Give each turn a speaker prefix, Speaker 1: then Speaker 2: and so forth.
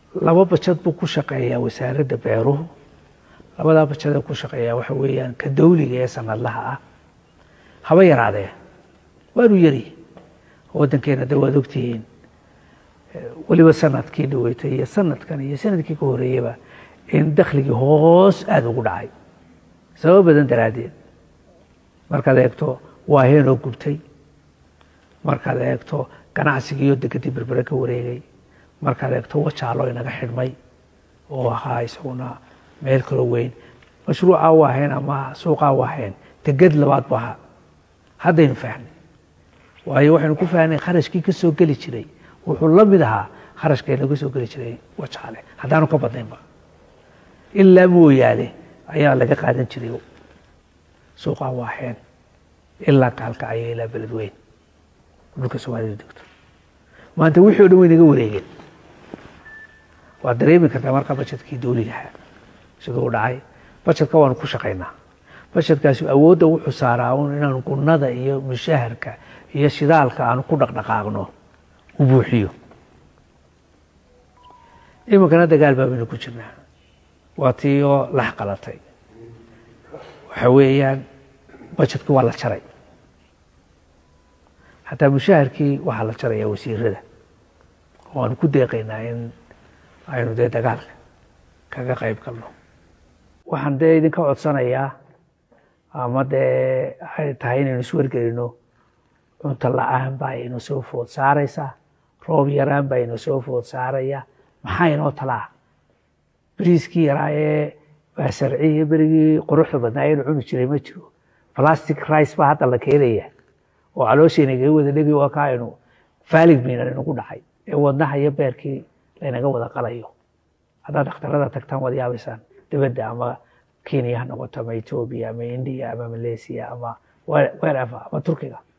Speaker 1: laba bajad buu ku shaqeeyaa wasaaradda beeruhu labadaa bajadee ku shaqeeyaa waxa weeyaan ka dawliga ee sanadlaha ah haba yaraadee waanu yari waddankeena de waad ogtihiin weliba sanadkii dhaweytay iyo sanadkan iyo sanadkii ka horeeyaba in dakhligii hoos aada ugu dhacay sababo badan daraaddeed markaad eegto waaheenoo gubtay markaad eegto ganacsigiioo degadii berbere ka wareegay markaad eegto wajaalo inaga xidhmay oo ahaa isaguna meel kaloo weyn mashruucaa waaheen ama suuqaa waaheen degad labaad bu ahaa haddaynu fahnay waayo waxaynu ku fahnay kharashkii ka soo geli jiray wuxuu la mid ahaa kharashka inaga soo geli jiray wajaale haddaanu ka badnaynba ilaa mooyaane ayaa laga qaadan jiray suuqaa waaheen ilaa kaalkacyo ilaa beled weyn dhulka soomaalida degto maanta wixii o dhan way naga wareegeen waad dareemi kartaa markaa bajetkii dawligaha siduu u dhacay bajetka waanu ku shaqaynaa bajetkaasi awoodda wuxuu saaraa un inaanu gunnada iyo mushaharka iyo shidaalka aanu ku dhaqdhaqaaqno u buuxiyo iminkana dagaal baa baynu ku jirnaa waa tii oo lax qalatay waxa weeyaan bajetkii waa la jaray xataa mushaharkii waxaa la jaraya wasiirada oo aanu ku deeqaynaa in aynu dee dagaalka kaga qayb galno waxaan dee idinka codsanayaa ama dee ay tahay inaynu iswargelino cunto la-aan baa inu soo food saaraysaa roob yaraan baa inu soo food saaraya maxaa inoo talaa beriiskii yaraa ee baasarciiyo berigii quruxda badnaa aynu cuni jiray ma jiro plastic rice baa hadda la keenaya oo calooshaynaga wada dhegi waa ka aynu faalig miinan inagu dhacay ee wadnaha iyo beerkii laynaga wada qalayo haddaad dhakhtarada tagtaan waad yaabaysaan dibadda ama kenya ha noqoto ama etoobiya ama indiya ama malaysia ama wherever ama turkiga